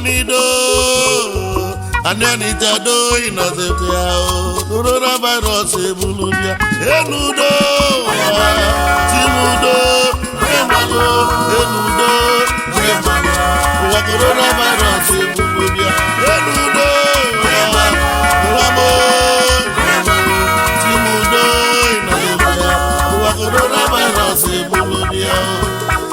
anido anịọnịchado ịnọzikwa ya o coronavirus ebulu bịa enudo ụwa tinudo enudo enudo enudo ụwa coronavirus ebulu bịa enudo ụwa ụwamo tinudo ịnọzikwa ya ụwa coronavirus ebulu bịa o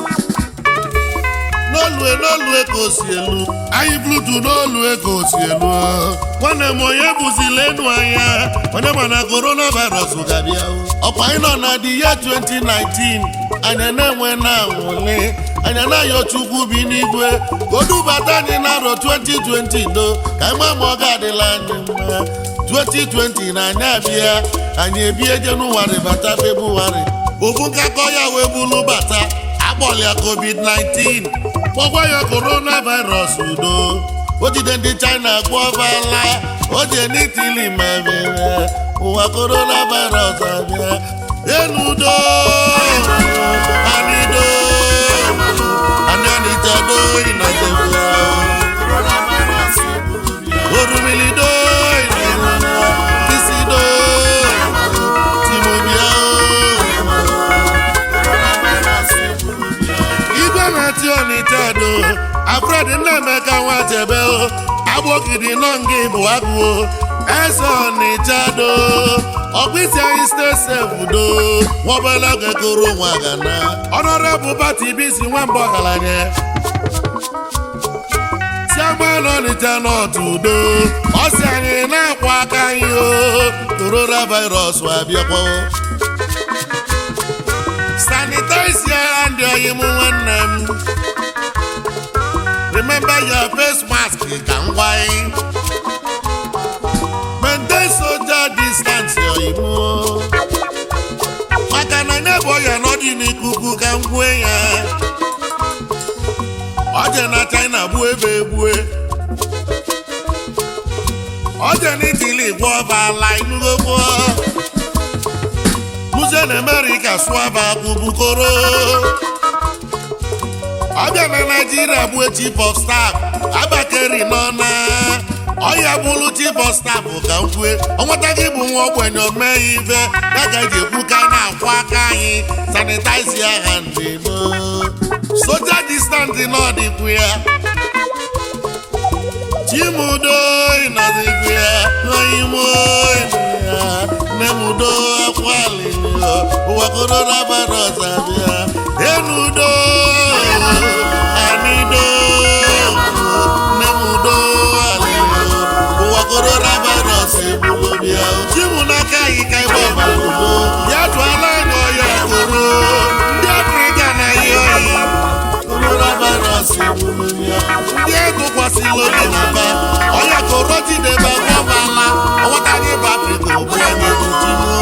n'olue n'olue ka o si elu anyị blutu n'olue ka o si elu nwanne m onye bụzila enu anya onye ma na coronavirus ga-abịa ọkwa anyị nọ na the year 2019 anya na-enwe na anwụle anya na-ayọ chukwu bi n'igwe ka o dubata anyị n'arọ 2020 do ka anyị ma ma ọ ga-adịla anyị mma 2020 na anyị abịa anyị ebie jenụwarị bata febụwarị ofu nkakọ ya wee bulu bata akpọlịa covid-19 kpọkwa ya coronavirus udo o jide ndị china gwọvala o jee n'itili ma mere ụwa coronavirus abịa enudo anido anianitado inazebia orumilido kisido timobia igwe na-ati ọnịcha do afred nnaemeka nwachebe agbogidi nọ nga bụ agụo eze ọnịcha do ọkpụisi anyị stesef do nwobele gekoro nwa gana ọnọrebụ pati bisi nwamba ọgaranya chiaman ọnịcha n'otu udo ọ si anyị na-akwa aka anyị o coronavirus abịakwa sanitize your hand oyi m nwanne m remember your face mask ka m gwa anyị maintain social distance oyi m maka na nebo ya n'ọdị n'ikuku ka m gwue ya oje na china gbuo ebe egbue oje n'itili gwọ ọbala inugokwo muze na amerịka sụaba kwubukoro ọbịa na naijiria bụ chief of staff abakari nọ na ọya bụrụ chief of staff ka m kwue ọnweta gị bụ nwa ogbenye omee ife ya ka eji ekwu ka a na-akwụ aka anyị sanitaizi aha ndị no soja distanti n'ọdịkwu ya chimudo ịnọdịkwu ya oyimo ya nemudo akwalilo ụwa coronavirus abịa enudo anido nemudo alilo ụwa coronavirus ebulu bịa chimu n'aka anyị ka ịgba ọbaludo ya tụọla anya ọya koro ndị afrịka na ihe oyi coronavirus ebulu bịa ndị egụkwasịla obi na ba ọya koro jidebe gbọbala ọnwata gị bụ afrịka ogbu anyị ebujimu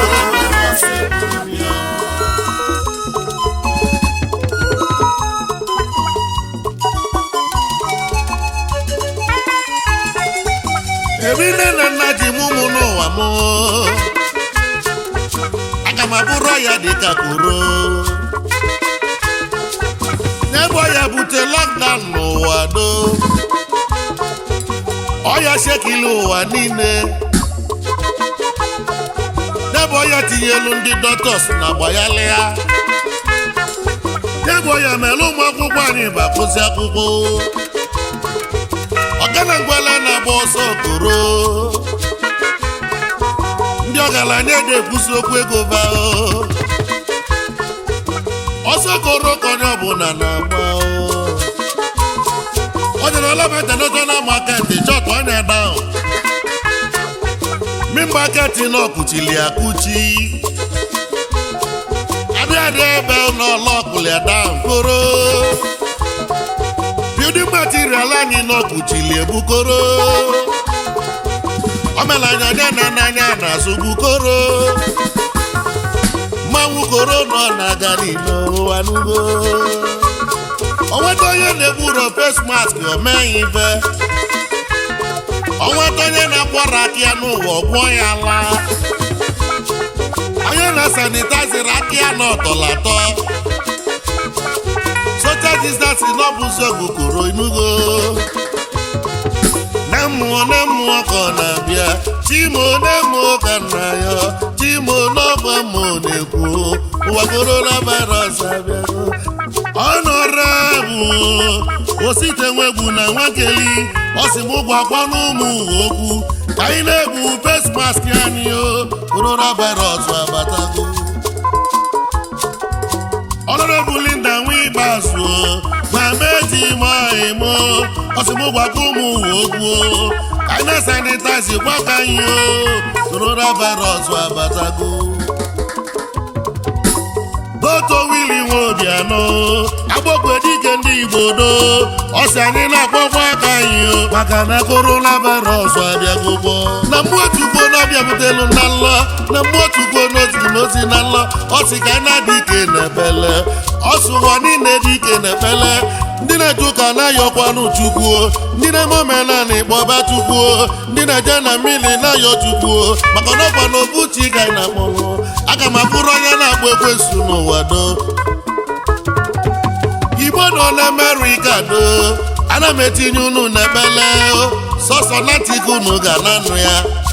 ebe nne na nna ji mụ mụ n'ụwa m aga m abụrụ ya dịka koro n'ebe ọya bute lockdown n'ụwa do ọya shekili ụwa niile n'ebe ọya tinyelu ndị dọtọs na gbayalịa n'ebe ọya mere ụmụ akwụkwọ anyị bakụzi akwụkwọ ọgana ngwala na-agba ọsọ koro ndị ọgaranya na-ekwusi okwu ego bao ọsọ koro ka onye ọbụla na-agba ọdịnala international market chọt onye down mi market na ọkụchili akụchi abịa dị ebe n'ọlọkụli down koro building material anyị n'ọkụchili ebukoro omelanya dị na n'anya na-azụ bukoro mmanwụ koro nọ na-aga n'ime ụwa n'ugbo onweta onye na-egburo face mask omeghị ife onweta onye na-akwọrọ aka ya n'ụwa ọgwụọ ya laa onye na-sanitaziri aka ya n'ọtọlatọ social distance n'ọbụzi ogokoro inugo mmụọ na mmụọ ka ọ na-abịa chimo na mmụọ ka nna ya chimo n'ọgba mmụọ na-ekwu ụwa coronavirus abịago ọnọrọbụ osite nwegbu na nwakeli ọ sị m gwakwa n'ụmụ ụwa okwu ka anyị na-ebu face mask anyị o coronavirus abatago ọnọrọbụ Linda nwa ikpeazụ ma meji maimo ọ sị m gwakwa ụmụ ụwa okwu o ka anyị na-sanitize gwa ka anyị o coronavirus abatago Doto Willie Nwobianọ agbokwe dike ndị Igbo do ọsị anyị na-akpọkwa aka anyị o maka na coronavirus abịagogbo na mmụọ otukwo na-abịabutelụ na nlọ na mmụọ otukwo n'ozi n'ozi na nlọ ọsị ka anyị na-adị ike na-ebele ọsị ụwa niile dị ike na-ebele ndị na-eje ụka na-ayọkwanụ Chukwu ndị na-eme omenala ịkpọba Chukwu ndị na-eje na mmiri na-ayọ Chukwu maka na ọkwa na obuchi ka anyị na-akpọnwụ aga m abụrụ onye na-agba ekwensu n'ụwa do igbo nọ na amerịka do ana m etinye unu n'ebele sọsọ natika unu ga na-anụ ya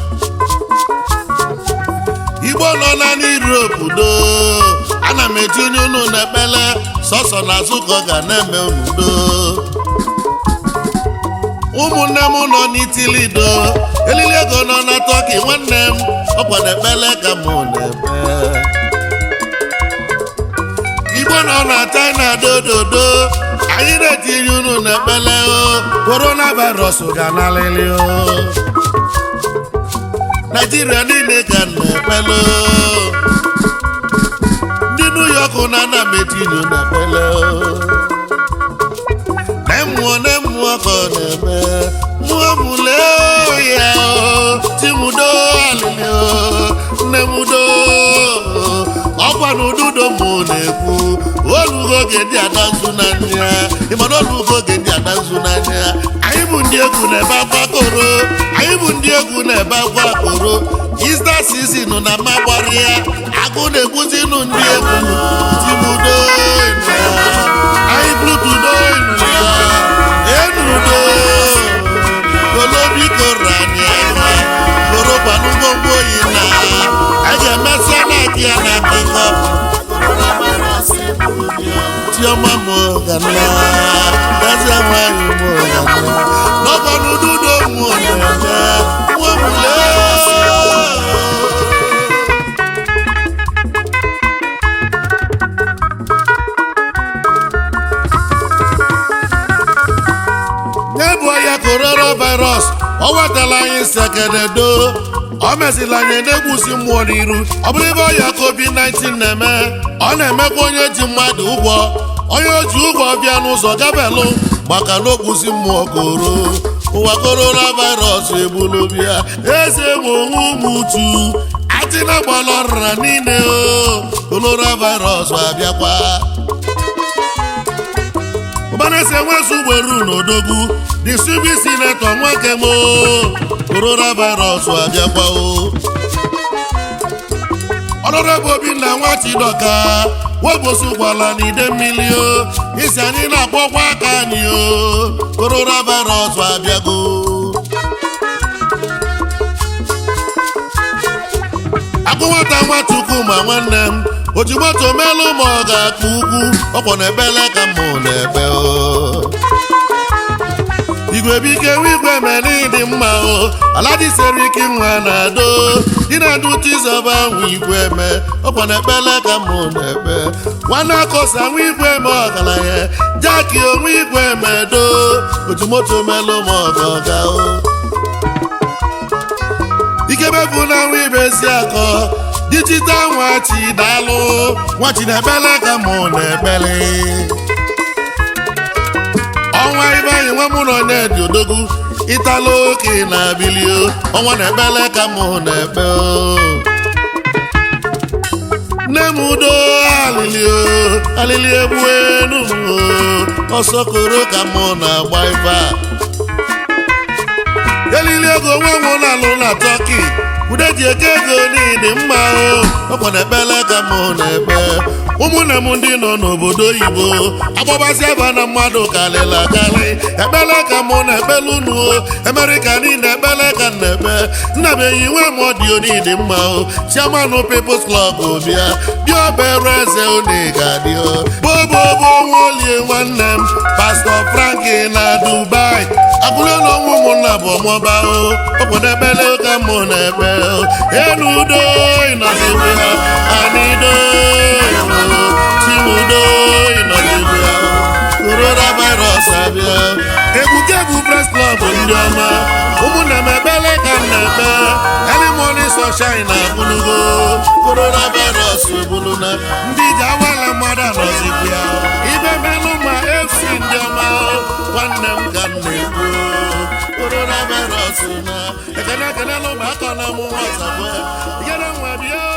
igbo nọ na n'Europe do ana m etinye unu n'ekpele sọsọ na azụ ka ọ ga na-eme unu do ụmụnne m nọ n'itili do elili ego nọ na tọki nwanne m ọkwa n'ekpele ka mụ na-ekpe igbo nọ na china dododo anyị na-etinye unu n'ekpele o coronavirus ga-analịlị o naijiria niile ga na-ekpele o ndị new york na ana m etinye n'ekpele o na-emụọ na-emụọ ka ọ na-eme mmụọ mụle ya o timudo alịlị o nne mudo ọkwa na ududo mụ na-ekwu olugo oge ndị ada nzu n'anya ịmana olugo oge ndị ada nzu n'anya anyị bụ ndị egwu na-ebe akwa koro anyị bụ ndị egwu na-ebe akwa koro ista sizin na mmagbara ya agụ na-egbuzinu ndị egwu timudo anyị blutudo enudo kolobiko rani anya korokwanụ ngwongwo oyi na a ga-emesịa na aka ya na akụkọ chiọma m gana gazie nwanyị m gana n'ọkwanụ ududo m na-eme nwa m lee n'ebu ya coronavirus ọ wetala anyị sekededo ọ mesịla anyị na-egbusi mmụọ n'iru ọ bụrụ ebe ọya covid-19 na-eme ọ na-emekwa onye ji mmadụ ụgwọ onye ji ụgwọ bịa n'ụzọ gabelụ maka na ogbusi mmụọ koro ụwa coronavirus egbulu bịa eze nwe onwe ụmụ uchu atina gbalọrịra niile o coronavirus abịakwa ụbanese nwezu ugberu n'odogwu disibi sinetọ nwoke m coronavirus abịakwa o ọnọdụ obinna nwachidọka webụsụkwala n'ide mmiri o isi anyị na-akpọkwa aka anyị o coronavirus abịago agụ nwata nwachukwu ma nwanne m ojimoto melụ ma ọ ga-akpa ugwu ọkwọ na-ebele ka mụ na-ebe o igwe bike igwe mere ịdị mma o aladi sere ike nwa na-ado dị na-adu chizọba nwa igwe eme ọkwa na ekpele ka mụ na-ebe nwanne akọsa nwa igwe eme ọgaranya jaki onwe igwe emedo ojimoto melụ ma ọ ga-ọga o ikebe bụ na nwa ibezi akọ dijital nwachi daalụ nwachi na-ekpele ka mụ na-ekpele ọnwa ibe anyị nwa mụ nọ na-edi odogwu ịtala oke na bilio ọnwa na-ekpele ka mụ na-ekpe o. nne m udo alili o alili egbu enu m o ọsọ koro ka mụ na-agba ife a elili ego nwa m na-alụ na tọki bụ ude ji eke ego niile mma o ọkwa na ekpele ka mụ na-ekpe ụmụnne m ndị nọ n'obodo oyibo agbabasị aba na mmadụ karịrị akarị ekpele ka mụ na-ekpele unu o emerika niile ekpele ka m na-ekpe nna m enyi nwe m ọdịo niile mma o chiamanụ People's Club bịa bịa obere eze unu ga-adị o bobobo nwolie nwanne m pastọ Franki na Dubai abụrụ na ọnwụ ụmụnna bụ ọmụba o ọkwụ na ekpele ka mụ na-ekpe o enu udo ịnọdebe ha anido chimudo ịnọdebe ha coronavirus abịa egbukebu press club ndị ọma ụmụnna m ekpele ka m na-ekpe early morning sunshine na abụlugo coronavirus ebuluna ndị ji awala mmadụ anọzikwa ya ibe menụ ma fc ndị ọma nwanne m ka m na-ekwu coronavirus na ekene ekene lụ ma aka na mụ nwata ikene nwa bịa